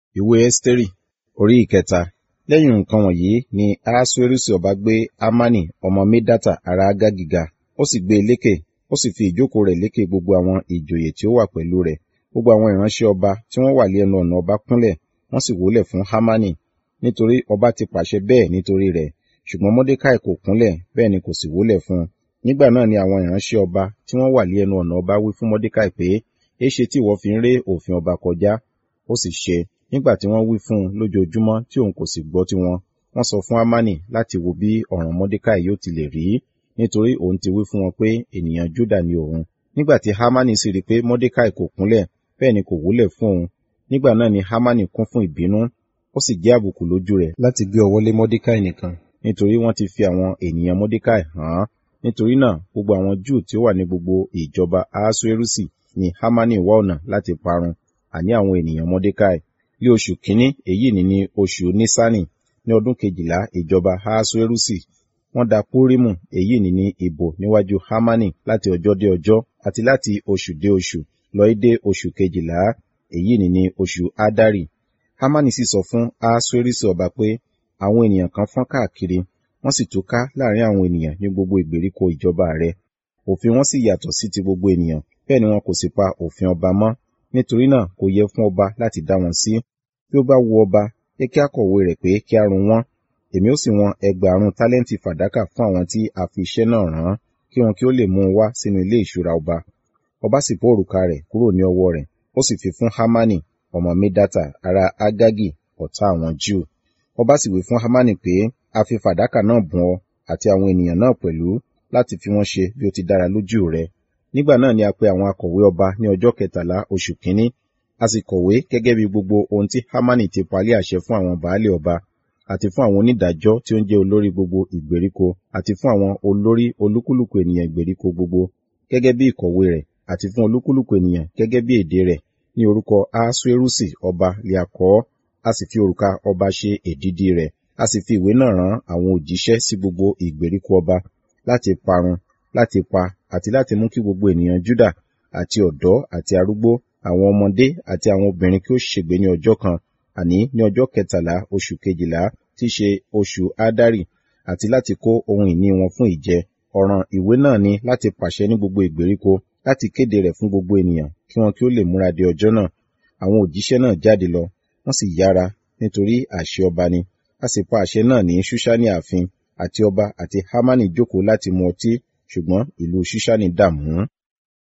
ìwé ẹ́sítérì orí ìkẹta lẹ́yìn nǹkan wọ̀nyí ni ahasuerusi ọba gbé amani ọmọ medata ará agagi ga ó sì gbé e lékè ó sì fi ìjókòó rẹ̀ lékè gbogbo àwọn ìjòyè tí ó wà pẹ̀lú rẹ̀ gbogbo àwọn ìránṣẹ́ ọba tí wọ́n wà lé ẹnu ọ̀nà ọba kúnlẹ̀ wọ́n sì wólẹ̀ fún hamani nítorí ọba ti pàṣẹ bẹ́ẹ̀ nítorí rẹ̀ ṣùgbọ́n mordecai kò kúnlẹ̀ bẹ́ẹ̀ ni kò sì wólẹ̀ fún un nígbà náà ni àwọn ìránṣẹ́ ọba tí wọ́n wà lé ẹnu ọ̀nà ọba wí fún mordecai pé éṣe tí ìwọ fi ń ré òfin ọba kọjá ó sì ṣe nígbà tí wọ́n wí fún un lójoojúmọ́ tí òun kò sì gbọ́ tiwọn wọ́n sọ fún hamani láti wo bí ọ̀ràn mordecai yóò ti lè rí nítorí òun ti wí fún wọn pé ènìyàn juda ni òun nígbà tí hamani sì rí i pé mordecai kò kúnlẹ̀ bẹ́ẹ̀ ni kò wólẹ̀ fún òun nígbà náà ni hamani kún fún ìbínú ó sì jẹ́ àbùkù lójú rẹ̀ láti gbé ọwọ́ lé mordecai nìkan nítorí wọ́n ti fi àwọn ènìyàn mordecai hàn án nítorí náà gbogbo àwọn júù tí ó wà ní gbogbo ìjọba ahasuerusi ni hamani wá ọ̀nà láti parun àní àwọn ènìyàn mordecai ní oṣù kínní èyí ni ní oṣù nisani ní ọdún kejìlá ìjọba ahasuerusi wọ́n da púrímù èyí ni ní ìbò níwájú hamani láti ọjọ́ dé ọjọ́ àti láti oṣù dé oṣù lọ dé oṣù kejìlá èyí ni ní oṣù adari hamani sì sọ fún ahasuerusi ọba pé àwọn ènìyàn kan fọ́n káàkiri wọ́n sì túká láàrin àwọn ènìyàn ní gbogbo ìgbèríko ìjọba rẹ̀ òfin wọn sì yàtọ̀ sí ti gbogbo ènìyàn bẹ́ẹ̀ ni wọn kò sì pa òfin ọba mọ́ nítorí náà kò yẹ fún ọba láti dá wọn sí bí ó bá wu ọba yẹ kí a kọ̀wé rẹ̀ pé kí a run wọ́n èmi ó sì wọn ẹgbàárún tálẹ́ǹtì fàdákà fún àwọn tí a fi iṣẹ́ náà rán kí wọn kí ó lè mú un wá sínú ilé ìṣúra ọba ọba sì bó òrùka rẹ̀ kúrò ní ọwọ́ rẹ̀ ó sì fi fún hamani ọmọ medata ará agagi ọ̀tá àwọn júù ọba sì wí fún hamani pé a fi fàdákà náà bùn ọ àti àwọn ènìyàn náà pẹ̀lú láti fi wọ́n ṣe bí ó ti dára lójú rẹ nígbà náà ni a pe àwọn akọ̀wé ọba ní ọjọ́ kẹtàlá oṣù kínní a sì kọ̀wé gẹ́gẹ́ bí gbogbo ohun tí hamani ti palẹ̀ àṣẹ fún àwọn baálé ọba àti fún àwọn onídàájọ́ tí ó ń jẹ́ olórí gbogbo ìgbèríko àti fún àwọn olórí olúkúlùkù ènìyàn ìgbèríko gbogbo gẹ́gẹ́ bí ìkọ̀wé rẹ̀ àti fún olúkúlùkù ènìyàn gẹ́gẹ́ bí èdè rẹ̀ ní orúkọ ahasuerusi ọba liakọ́ a sì fi òrùka ọba ṣe èdìdì rẹ̀ a sì fi ìwé náà rán àwọn òjíṣẹ́ sí gbogbo ìgbèríko ọba láti parun láti pa àti láti mú kí gbogbo ènìyàn Júdà àti ọ̀dọ́ àti arúgbó àwọn ọmọdé àti àwọn obìnrin kí ó ṣègbé ní ọjọ́ kan àní ní ọjọ́ kẹtàlá oṣù kejìlá tí í ṣe oṣù Ádárì àti láti kó ohun ìní wọn fún ìjẹ ọ̀ràn ìwé náà ni láti pàṣẹ ní gbogbo ìgbèríko láti kéde rẹ̀ fún gbogbo ènìyàn kí wọn kí ó lè múra de ọjọ́ náà àwọn òjíṣẹ́ náà jáde lọ wọ́n sì yára nítorí àṣẹ ọba ni a sì pa àṣẹ náà ní ṣúṣánì ààfin àti ọba àti hámánì jókòó láti mu ọtí ṣùgbọ́n ìlú ṣúṣánì dààmú